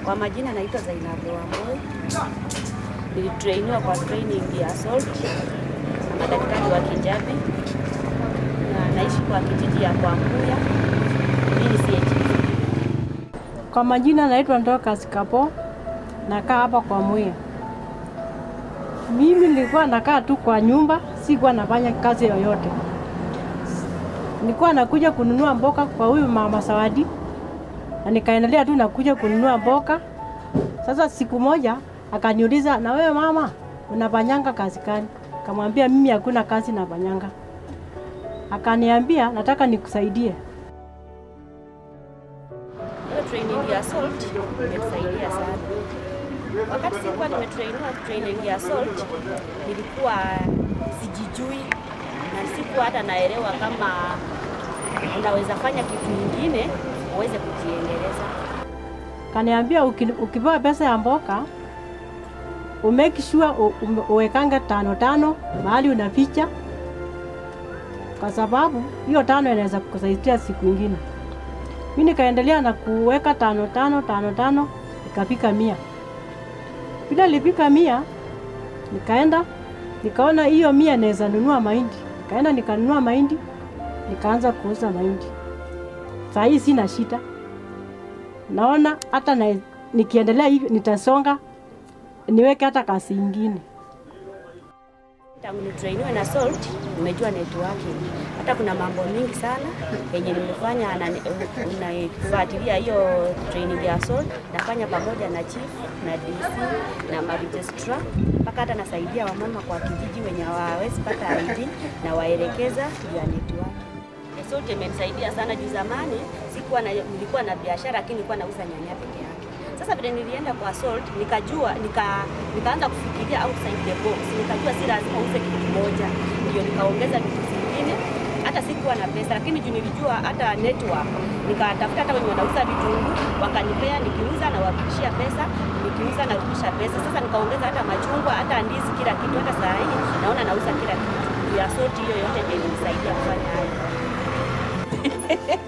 Kwa majina naitwa Zainab Wambui. Nilitrainiwa kwa training ya salt na madaktari wa Kijabi na naishi kwa kijiji ya Kwambuya. Mimi ni CHP. Kwa majina naitwa Dorcas Kapo, nakaa hapa kwa Mwea. Mimi nilikuwa nakaa tu kwa nyumba, sikuwa nafanya kazi yoyote. Nilikuwa nakuja kununua mboga kwa huyu mama Sawadi, na nikaendelea tu nakuja kununua mboga. Sasa siku moja akaniuliza, na wewe mama, unafanyanga kazi gani? Kamwambia mimi hakuna kazi nafanyanga. Akaniambia nataka nikusaidie. Hiyo training ya salt imetusaidia sana. Wakati sikuwa nimetrainiwa training ya salt, nilikuwa sijijui na sikuwa hata naelewa kama unaweza fanya kitu kingine uweze kujiendeleza. Kaniambia uki- ukipewa pesa ya mboka umake sure u- ume- uwekanga tano tano mahali unaficha, kwa sababu hiyo tano inaweza kukusaidia siku ingine. Mi nikaendelea na kuweka tano tano tano tano, ikafika mia. Bila lifika mia, nikaenda nikaona hiyo mia naweza nunua mahindi, nikaenda nikanunua mahindi, nikaanza kuuza mahindi. Saa hii sina shida naona hata na, nikiendelea hivi nitasonga niweke hata kazi ingine. Tangu nitrainiwe na salt nimejua networking. Hata kuna mambo mingi sana yenye nimefanya na unafuatilia hiyo training ya salt, nafanya pamoja na chief na DC na maregistra, mpaka hata nasaidia wamama kwa kijiji wenye hawawezi pata ID na waelekeza juu ya networking. Salt imenisaidia sana juu zamani sikuwa na, nilikuwa na biashara lakini nilikuwa nauza nyanya peke yake. Sasa vile nilienda kwa salt nikajua nika, nikaanza kufikiria outside the box. Nikajua si lazima uuze kitu kimoja, ndio nikaongeza vitu zingine. Hata sikuwa na pesa, lakini juu nilijua hata network, nikatafuta hata wenye wanauza vitunguu wakanipea, nikiuza na warudishia pesa, nikiuza narudisha pesa. Sasa nikaongeza hata machungwa, hata ndizi, kila kitu. Hata saa hii naona nauza kila kitu ya salt. Hiyo yote ndio ilinisaidia kufanya hayo.